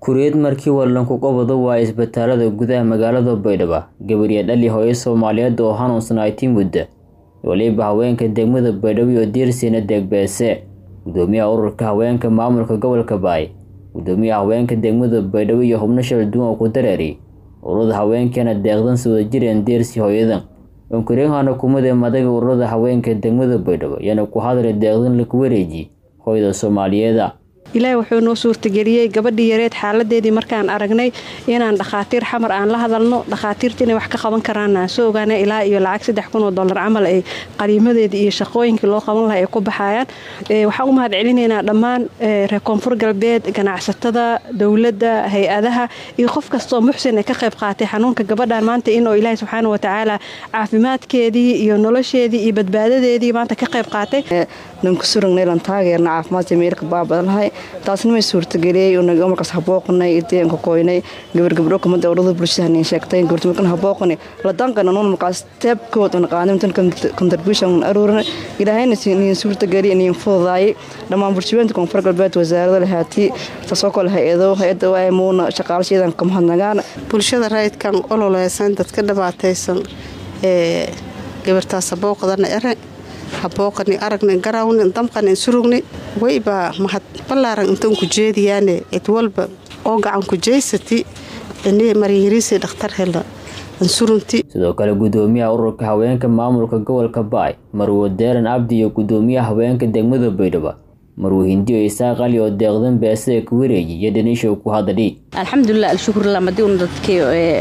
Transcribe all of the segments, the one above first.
Kuuriyad markii Wallanku qabado waa isbitaalada gudaha magaalada Baydhabo gabar dhali hooyo Soomaaliyeed oo xanuunsanaayd muddo waliba haweenka degmada Baydhabo iyo Diirsina Deegbese gudoomiyaha ururka haweenka maamulka gobolka Baay gudoomiyaha haweenka degmada Baydhabo iyo xubno kala duwan oo ku dareeray ururada haweenkana deeqdan soo jireen Diirsi hooyadan onkurehana kumada madaga ururada haweenka degmada Baydhabo yana ku hadlay deeqdan la ku wareeji hooyada Soomaaliyeed ilaahay wuxuu noo suurtageliyey gabadhii yareed xaaladeedii markaan aragnay inaan dhakhaatiir xamar aan la hadalno dhakhaatiirta inay wax ka qaban karaan aan soo ogaana ilaa iyo lacag saddex kun oo dollar camal ay qaliimadeedii iyo shaqooyinkii loo qaban lahaa ay ku baxayaan waxaan u mahad celinaynaa dhammaan reer koonfur galbeed ganacsatada dowladda hay-adaha iyo qof kastoo muxsin ay ka qayb qaatay xanuunka gabadhan maanta inuu ilaahay subxaana watacaala caafimaadkeedii iyo nolosheedii iyo badbaadadeedii maanta ka qayb qaatay nankusurugnalan taageerna caafimaadka meelka baabadalahay taasna may suurtageliyey unaga markaas habooqanay ideenka koynay gabar gabdho kamada urada bulshada hanin sheegtay gabarta markan habooqani la danqana nuun markaas teebkood un qaadimtan contribution un aruurina ilaahayna niin suurtageliy niin fududaayay dhammaan bulshaweynta koonfur galbeed wasaarada lahaati taasoo kale hay-ado hay-ada waay muuna shaqaalashadan kamahadnagaan bulshada rayidkan ololeysan dadka dhibaataysan ee gabartaas habooqdana ere habooqani aragna garawni damqani surugni waybaa mahad ballaaran intan ku jeediyaane cid walba oo gacan ku jeysati ini maryariisi dhakhtar hela ansurunti sidoo kale gudoomiyaha ururka haweenka maamulka gobolka baay marwo deeran abdi iyo gudoomiyaha haweenka degmada baydhabo marwo hindiyo isaaq ali oo deeqdan beesada ku wareeji iyo dhanishow ku hadadhi alxamdulilah alshukurlah madii una dadkii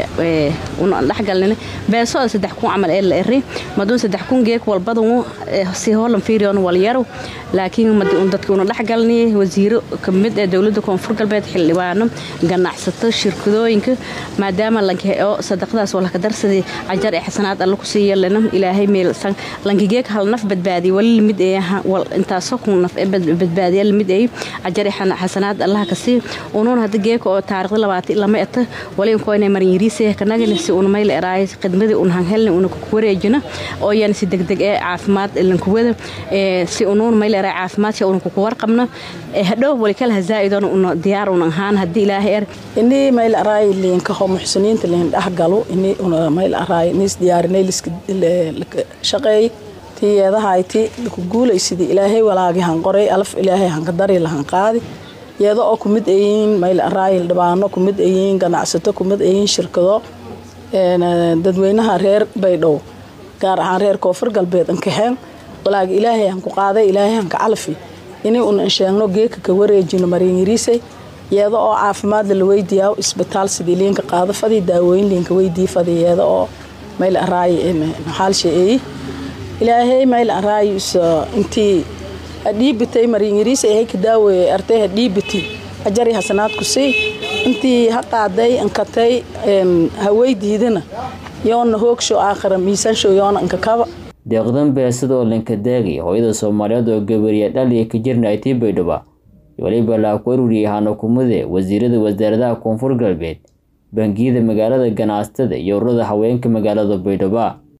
una dhexgalnina beesooda saddex kun camal ee la eri maduun saddex kun geek walbadan si hoolan fiiriyoon walyaro laakiin madii un dadkii una dhexgalni wasiiro kamid ee dowladda koonfur galbeed xildhibaano ganacsato shirkadooyinka maadaama lankeo sadaqadaas walaka darsadii cajar ee xasanaad alla ku sii yeelana ilaahay meelsan lankigeek hal naf badbaadiy wali lamid ee intaasoo kun naf ee badbaadiya lamid ay cajar ee xasanaad allaha kasii unuun hadda geeka oo taarikhda labaatan lama eta wali inkoynay maryariise kanagani si una mayla eraay khidmadii un hanhelni una ku wareejina oo yan si degdeg ee caafimaad lankuwada si unuun mayla eraay caafimaadka una kuku warqabna hadhow wali kala hazaa'idoon una diyaar una ahaan haddii ilaahay er ini mayla araay liinkaho muxsiniinta liin dhexgalo ini una mayla araay nis diyaarinay shaqeey tiyeedahayti ku guulaysidii ilaahay walaagi han qoray alaf ilaahay hanka dari lahan qaadi iyada oo kumid ayiin mayl araayil dhibaano kumid ayiin ganacsato kumid ayiin shirkado dadweynaha reer baydhow gaar ahaan reer koonfur galbeed ankaheen walaagi ilaahay hanku qaaday ilaahay hanka calfi inay un ansheegno geeka ka wareejino marinyariisay iyada oo caafimaadla la weydiiyaa isbitaal sidii liinka qaado fadii daawooyin liinka weydii fadi iyada oo mayl araayi maxaalsha eeyi ilaahay mayl araayi intii hadhiibitay marinyariisa ahay ka daaweeye artay hadhiibiti ajari hasanaadku sii intii ha qaaday ankatay haweydiidana yoona hoogshow aakhira miisaanshow yoona ankakaba deeqdan beesada oo lanka daagay hooyada soomaaliyeed oo gabariya dhaliya ka jirnaytay baydhabo waliba laa ku aruriyay hanakumade wasiirada wasaaradaha koonfur galbeed bangiyada magaalada ganacsatada iyo ururada haweenka magaalada baydhabo